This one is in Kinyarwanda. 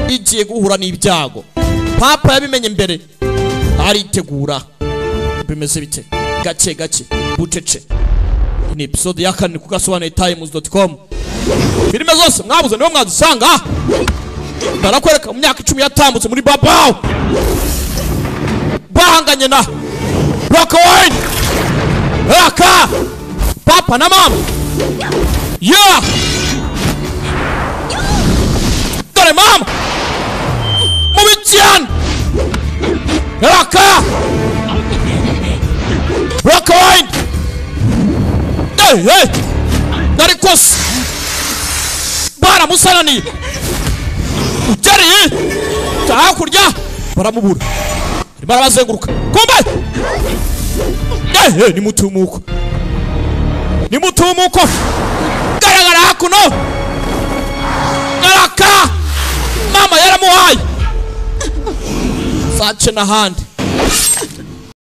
bigiye guhura n'ibyago papa yabimenye mbere aritegura bimeze bite gake gake bucece Iyi ni episode ya kane ku gasobanuye times dot com filime zose mwabuze niho mwazisanga barakwereka mu myaka icumi yatambutse muri babawu bahanganye na raka wayini raka papa na mama ya dore mama mubi cyane raka raka wayini Hey, hey! Nari kose baramusananiye ugereye hakurya baramubura arimo arabazenguruka kumbe ehe nimutumuko nimutumuko garagara hakuno araka mama yaramuhaye sace n'ahandi